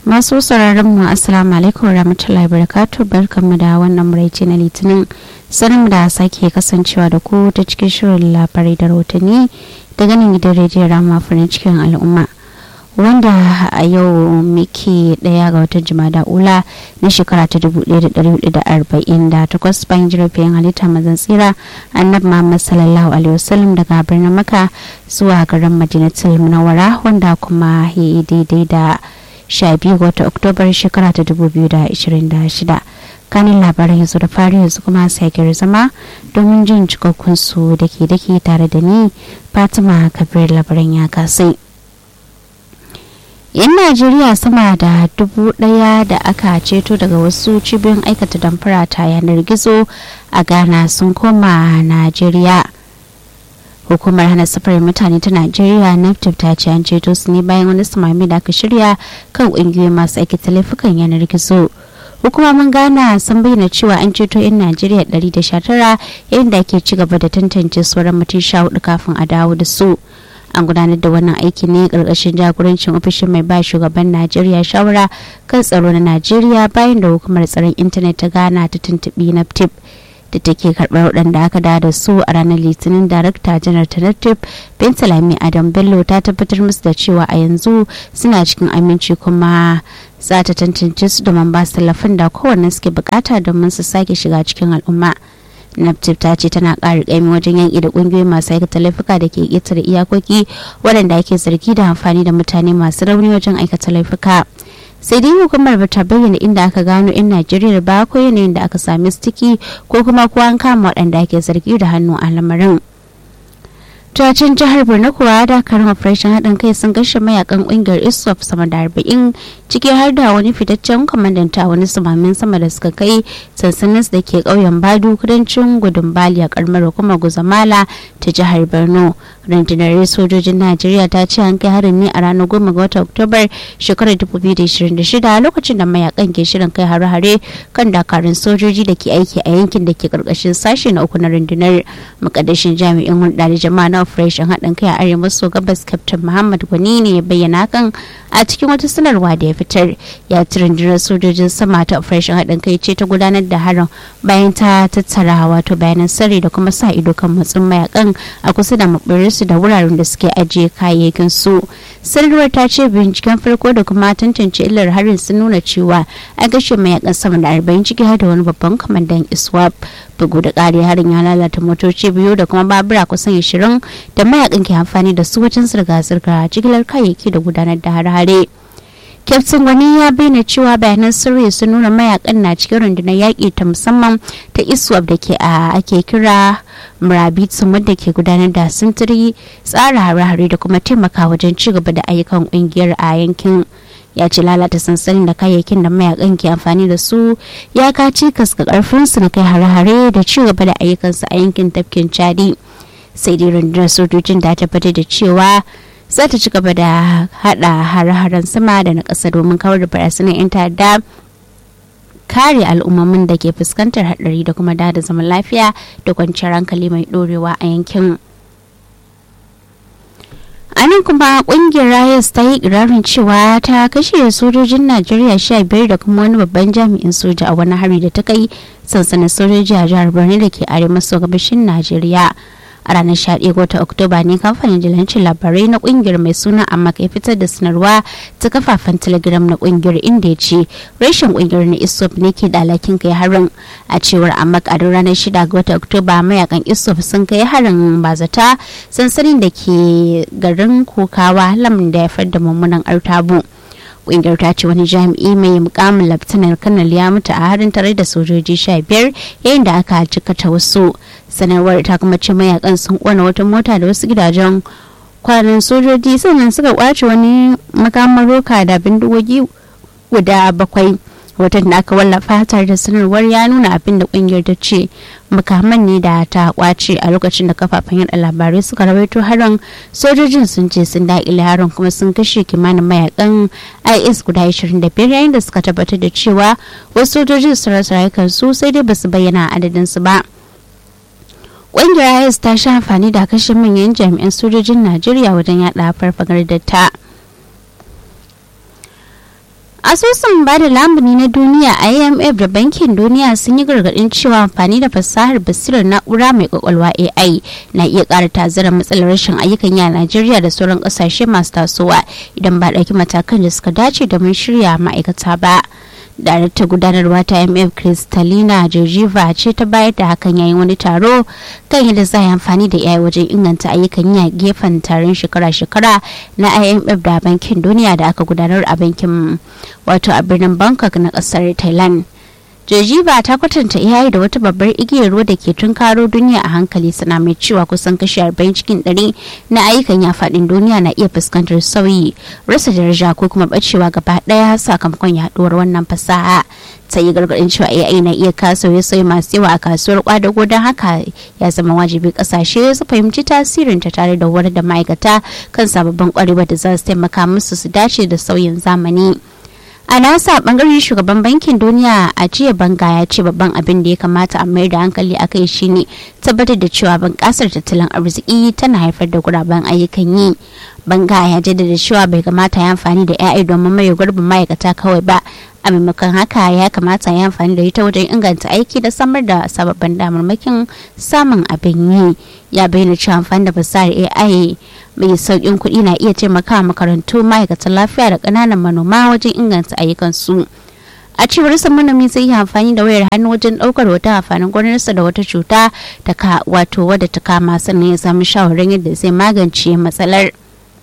masu sauraron mu assalamu alaikum warahmatullahi wabarakatuh barkanmu da wannan muraice na litinin sanin da sake kasancewa da ku ta cikin shirin labarai da rahotanni daga nan gidan rediyon rama farin cikin al'umma wanda a yau muke daya ga watan jimada ula na shekara ta 1448 bayan jirafin halitta mazan tsira annabi muhammad sallallahu alaihi wasallam daga birnin maka zuwa garin madinatul munawwara wanda kuma ya yi daidai da 12 wata oktobar shekara ta 2026 kanin labaran yanzu da fari yanzu kuma sai zama domin jin cikakkun su da ke dake tare da ni fatima kabir labaran ya kasai yan najeriya sama da dubu daya da aka ceto daga wasu cibiyoyin aikata damfara ta yanar gizo a ghana sun koma najeriya hukumar hana safarar mutane ta najeriya naftif ta ce an ceto su ne bayan wani samami da aka shirya kan ƙungiyoyi masu aikata laifukan yanar gizo hukumomin ghana sun bayyana cewa an ceto 'yan najeriya 119 yayin da ake ci gaba da tantance sauran mutum sha hudu kafin a dawo da su an gudanar da wannan aiki ne karkashin jagorancin ofishin mai ba shugaban najeriya shawara kan tsaro na najeriya bayan da hukumar tsaron intanet ta ghana ta tuntubi naftif da take karɓar waɗanda aka da da su a ranar litinin darakta janar tanatif bentalami adam bello ta tabbatar musu da cewa a yanzu suna cikin aminci kuma za ta tantance su domin ba su tallafin da kowanne suke bukata domin su sake shiga cikin al'umma naptip ta ce tana ƙara ƙaimi wajen yanki da ƙungiyoyi masu aikata laifuka da ke ƙetare iyakoki waɗanda ake zargi da amfani da mutane masu rauni wajen aikata laifuka sai dai hukumar ba ta bayyana inda aka gano 'yan najeriya ba ko yanayin da aka sami stiki ko kuma ko an kama waɗanda ake zargi da hannu a lamarin Tuwacin jihar Borno kuwa dakarun operation haɗin kai sun gashe mayakan ƙungiyar ISWAP sama da arba'in ciki har da wani fitaccen kwamandanta wani samamin sama da suka kai sansanin da ke ƙauyen Badu kudancin gudun Bali a ƙaramar hukumar Guzamala ta jihar Borno. Rundunar sojojin Najeriya ta ce an kai harin ne a ranar goma ga watan Oktobar shekarar 2026 lokacin da mayakan ke shirin kai hare-hare kan dakarun sojoji da ke aiki a yankin da ke ƙarƙashin sashe na uku na rundunar mukaddashin jami'in hulɗa da jama'a na operation haɗin kai a arewa maso gabas captain muhammad gwani ne ya bayyana kan a cikin wata sanarwa da ya fitar ya ci rundunar sojojin sama ta operation haɗin kai ce ta gudanar da harin bayan ta tattara wato bayanan sirri da kuma sa ido kan matsin mayakan a kusa da maɓirinsu da wuraren da suke ajiye kayayyakin su sanarwar ta ce binciken farko da kuma tantance illar harin sun nuna cewa a gashe mayakan sama da arba'in ciki har da wani babban kwamandan iswap bugu da ƙari harin ya lalata motoci biyu da kuma babura kusan ashirin da mayakan ke amfani da su wajen zirga-zirga jigilar kayayyaki da gudanar da hare-hare kyaftin wani ya bayyana cewa bayanan sirri sun nuna mayakan na cikin rundunar yaƙi ta musamman ta iswap da ke a ake kira murabitsun wadda ke gudanar da sintiri tsara hare-hare da kuma taimaka wajen ci gaba da ayyukan ƙungiyar a yankin ya ce lalata sansanin da kayayyakin da mayakan ke amfani da su ya kaci kaska karfin su na kai hare-hare da ci gaba da ayyukansu a yankin tafkin chadi sai dai rundunar sojojin da tabbatar da cewa za ta ci gaba da hada hare-haren sama da na ƙasa domin kawar da barasunan 'yan ta'adda kare al'ummomin da ke fuskantar haɗari da kuma da zaman lafiya da kwanciyar hankali mai ɗorewa a yankin. a nan kuma kungiyar rayas ta yi ikirarin cewa ta kashe sojojin najeriya sha biyar da kuma wani babban jami'in soja a wani hari da ta kai sansanin sojoji a jihar borno da ke arewa maso gabashin najeriya a ranar 11 wata oktoba ne kamfanin jilancin labarai na kungiyar mai suna amma kai fitar da sanarwa ta kafafen telegram na kungiyar inda ya ce rashin kungiyar na isop ne ke da alhakin kai harin a cewar amma a ranar 6 ga wata oktoba mayakan isop sun kai harin bazata sansanin da ke garin kokawa lamun da ya haifar da mummunan artabu kungiyar ta ce wani jami'i mai mukamin laftanar kanal ya mutu a harin tare da sojoji sha biyar yayin da aka jikata wasu sanarwar ta kuma ce mayakan sun kona wata mota da wasu gidajen kwanan sojoji sannan suka kwace wani makaman roka da bindigogi guda bakwai watan da aka wallafa tare da sanarwar ya nuna abin da kungiyar ta ce makaman ne da ta kwace a lokacin da kafafen yada labarai suka rawaito harin sojojin sun ce sun daƙile harin kuma sun kashe kimanin mayakan is guda 25 yayin da suka tabbatar da cewa wasu sojojin su rasa rayukansu sai dai basu bayyana adadin su ba ƙungiyar is ta sha amfani da kashe manyan jami'an sojojin najeriya wajen yada farfagar da ta asusun ba da lamuni na duniya imf da bankin duniya sun yi gargadin cewa amfani da fasahar basirar na'ura mai kwakwalwa ai na iya ƙara tazara matsalar rashin ayyukan yi a najeriya da sauran ƙasashe masu tasowa idan ba ɗauki matakan da suka dace domin shirya ma'aikata ba darakta gudanarwa ta mf kristalina georgieva ce ta bayar da hakan yayin wani taro kan yadda za a yi amfani da yayi wajen inganta ayyukan yi a gefen taron shekara-shekara na imf da bankin duniya da aka gudanar a bankin wato a birnin bangkok na kasar thailand Jojiba ta kwatanta iyaye da wata babbar igiyar ruwa da ke tunkaro duniya a hankali suna mai cewa kusan kashi 40 cikin 100 na ayyukan ya faɗin duniya na iya fuskantar sauyi rasa daraja ko kuma bacewa gaba ɗaya sakamakon yaduwar wannan fasaha ta yi gargaɗin cewa AI na iya kaso ya sauyi masu yawa a kasuwar kwadago don haka ya zama wajibi kasashe su fahimci tasirin ta tare da horar da ma'aikata kan sababbin kwarewa da za su taimaka musu su dace da sauyin zamani. a nasa bangaren shugaban bankin duniya a jiya banga ya ce babban abin da ya kamata a mayar da hankali a kai shine tabbatar da cewa bunƙasar tattalin arziki tana haifar da guraben ayyukan yi banga ya jaddada cewa bai kamata ya amfani da 'ya'ya domin maye gurbin ma'aikata kawai ba a maimakon haka ya kamata ya amfani da ita wajen inganta aiki da samar da sababbin damarmakin samun abin yi ya bayyana cewa amfani da fasahar ai mai sauƙin kuɗi na iya taimakawa makarantu ma'aikatan lafiya da ƙananan manoma wajen inganta ayyukansu a cewar sa manomi zai yi amfani da wayar hannu wajen ɗaukar wata amfanin gonarsa da wata cuta ta ka wato wadda ta kama sannan ya samu shawarar yadda zai magance matsalar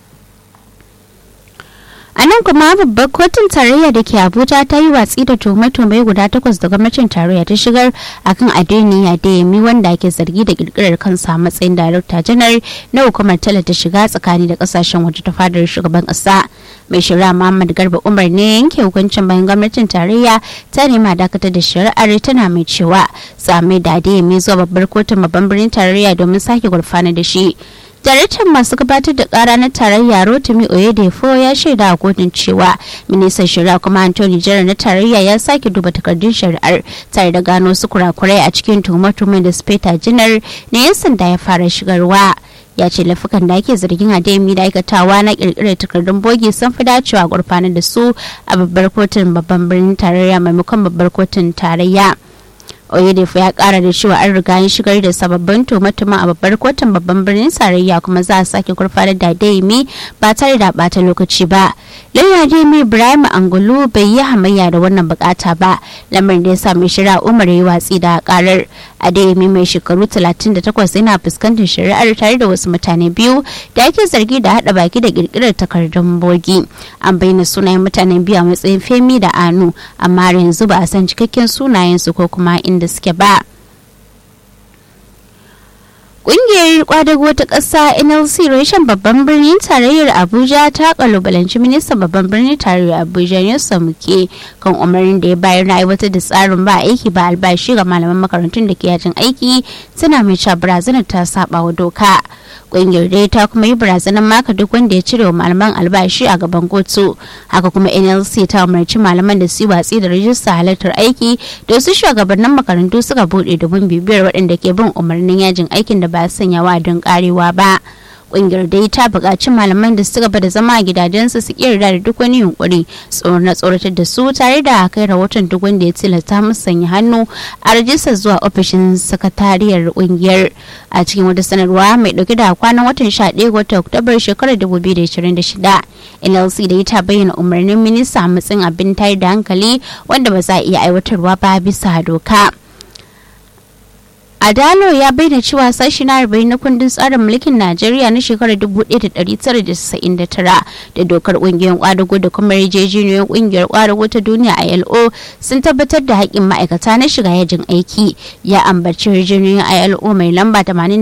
a nan kuma babbar kotun tarayya da ke abuja ta yi watsi da tuhume-tuhume guda takwas da gwamnatin tarayya ta shigar akan adeni adeyemi wanda ake zargi da kirkirar kansa matsayin darakta janar na hukumar talata shiga tsakani da kasashen waje ta fadar shugaban kasa mai shari'a muhammad garba umar ne yanke hukuncin bayan gwamnatin tarayya ta nema dakatar da shari'ar tana mai cewa tsame da adeyemi zuwa babbar kotun babban birnin tarayya domin sake gurfana da shi daraktan masu gabatar da kara na tarayya rotimi oyedefo ya shaida a kotun cewa ministan shari'a kuma antony jara na tarayya ya sake duba takardun shari'ar tare da gano su kurakurai a cikin tuhumar da speta janar na yan sanda ya fara shigarwa ya ce laifukan da ake zargin ademi da aikatawa na kirkirar takardun bogi sun fi dacewa gurfanar da su a babbar kotun babban birnin tarayya maimakon babbar kotun tarayya oyedefu ya kara da cewa an riga an shigar da sababbin tumatuma a babbar kotun babban birnin tarayya kuma za a sake gurfanar da daimi ba tare da bata lokaci ba lauya daimi ibrahim angulu bai yi hamayya da wannan bukata ba lamarin da ya sa mai shari'a umar yi watsi da karar a daimi mai shekaru 38 yana fuskantar shari'ar tare da wasu mutane biyu da ake zargi da hada baki da kirkirar takardun bogi an bayyana sunayen mutanen biyu a matsayin femi da anu amma yanzu ba a san cikakken sunayensu ko kuma inda suke ba. Ƙungiyar kwadago ta ƙasa NLC reshen babban birnin tarayyar Abuja ta kalubalanci ministan babban birnin tarayyar Abuja Yusuf Muke kan umarnin da ya bayar na aiwatar da tsarin ba aiki ba albashi ga malaman makarantun da ke yajin aiki suna mai cewa barazanar ta saba wa doka. Ƙungiyar dai ta kuma yi barazanar maka duk wanda ya cire wa malaman albashi a gaban kotu. Haka kuma NLC ta umarci malaman da su yi watsi da rajista halartar aiki da su shugabannin makarantu suka buɗe domin bibiyar waɗanda ke bin umarnin yajin aikin da ba sanya don karewa ba kungiyar dai ta buƙaci malaman da suka bada zama a gidajensu su yarda da duk wani yunkuri tsoron na tsoratar da su tare da kai rahoton duk wanda ya tilasta musu sanya hannu a rajistar zuwa ofishin sakatariyar kungiyar a cikin wata sanarwa mai dauke da kwanan watan 11 watan oktobar shekarar 2026 nlc da ta bayyana umarnin minista a matsayin abin tayar da hankali wanda ba za a iya aiwatarwa ba bisa doka. Adalo ya bayyana cewa sashi na arba'in na kundin tsarin mulkin Najeriya na shekarar 1999 da dokar ƙungiyar kwadago da kuma yarjejeniyoyin ƙungiyar kwadago ta duniya ILO sun tabbatar da haƙƙin ma'aikata na shiga yajin aiki ya ambaci yarjejeniyoyin ILO mai lamba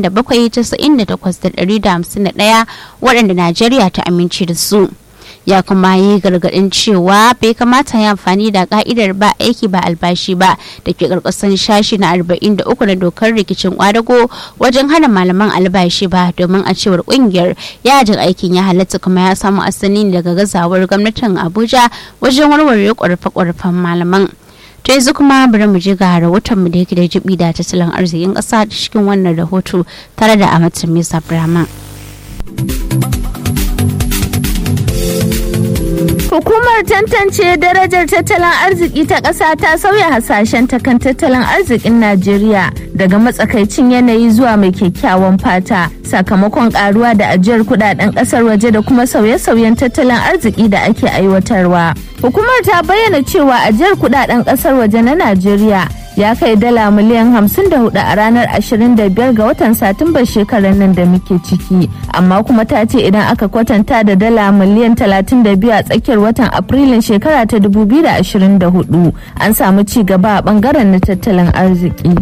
87,98,151 waɗanda Najeriya ta amince da su. ya kuma yi gargadin cewa bai kamata ya amfani da ka'idar ba aiki ba albashi ba da ke karkashin shashi na 43 na dokar rikicin kwadago wajen hana malaman albashi ba domin a cewar kungiyar yajin aikin ya halatta kuma ya samu asali daga gazawar gwamnatin abuja wajen warware kwarfe-kwarfen malaman to yanzu kuma bari mu je ga rahoton mu da yake da jibi da tattalin arzikin kasa cikin wannan rahoto tare da amatin mesa brahma Hukumar tantance darajar tattalin arziki ta ƙasa ta sauya hasashen ta kan tattalin arzikin Najeriya daga matsakaicin yanayi zuwa mai kyakkyawan fata sakamakon karuwa da ajiyar kudaden ƙasar waje da kuma sauye-sauyen tattalin arziki da ake aiwatarwa. Hukumar ta bayyana cewa ajiyar kudaden ƙasar waje na Najeriya ya kai dala miliyan 54 a ranar 25 ga watan satumbar shekarar nan da muke ciki amma kuma ta ce idan aka kwatanta da dala miliyan 32 a tsakiyar watan afrilun shekara ta 2024 an samu ci gaba a bangaren na tattalin arziki.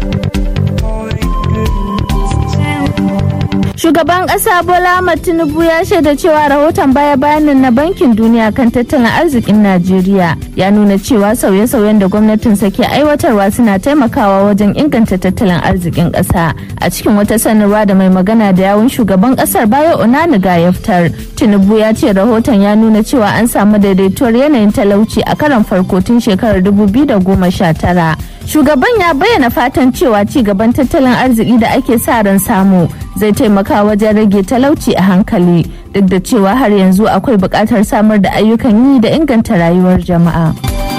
Shugaban ƙasa Bola Ahmed Tinubu ya shaida cewa rahoton baya-bayanin na Bankin Duniya kan tattalin arzikin Najeriya ya nuna cewa sauye-sauyen da gwamnatinsa ke aiwatarwa suna taimakawa wajen inganta tattalin arzikin ƙasa. A cikin wata sanarwa da mai magana da yawun shugaban ƙasar Bayo Onaniga ya fitar, Tinubu ya ce rahoton ya nuna cewa an samu daidaituwar yanayin talauci a karon farko tun shekarar 2019. Shugaban ya bayyana fatan cewa ci gaban tattalin arziki da ake sa ran samu zai taimaka wajen rage talauci a hankali duk da cewa har yanzu akwai buƙatar samar da ayyukan yi da inganta rayuwar jama'a.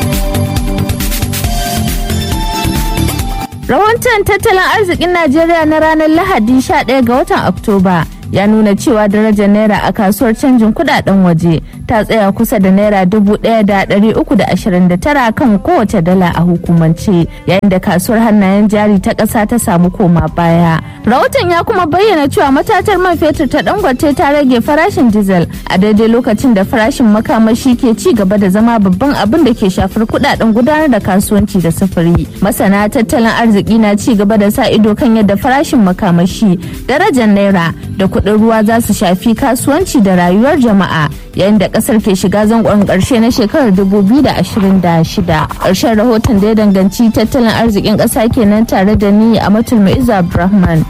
Rahoton tattalin arzikin Najeriya na ranar Lahadi 11 ga watan Oktoba ya nuna cewa darajar naira a kasuwar canjin kudaden waje ta tsaya kusa da naira dubu ɗaya da ɗari uku da ashirin da tara kan kowace dala a hukumance yayin da kasuwar hannayen jari ta ƙasa ta samu koma baya rahoton ya kuma bayyana cewa matatar man fetur ta dangote ta rage farashin diesel a daidai lokacin da farashin makamashi ke ci gaba da zama babban abin da ke shafar kudaden gudanar da kasuwanci da sufuri masana tattalin arziki na ci gaba da sa ido kan yadda farashin makamashi darajar naira da kuɗin ruwa za su shafi kasuwanci da rayuwar jama'a yayin da kasar ke shiga zangon karshe na shekarar 2026 ƙarshen rahoton da ya danganci tattalin arzikin ƙasa kenan tare da ni a matul ma'iza abdulrahman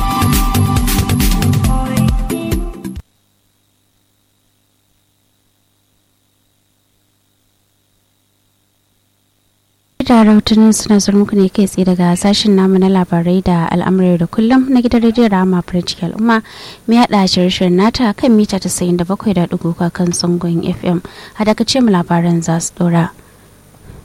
da rahotannin suna zuwa muku ne kai tsaye daga sashen namu na labarai da al'amurai da kullum na gidan rediyon rama farin al'umma mai haɗa shirin nata kan mita 97.3 kan sangon fm a daga ce mu labaran za su ɗora.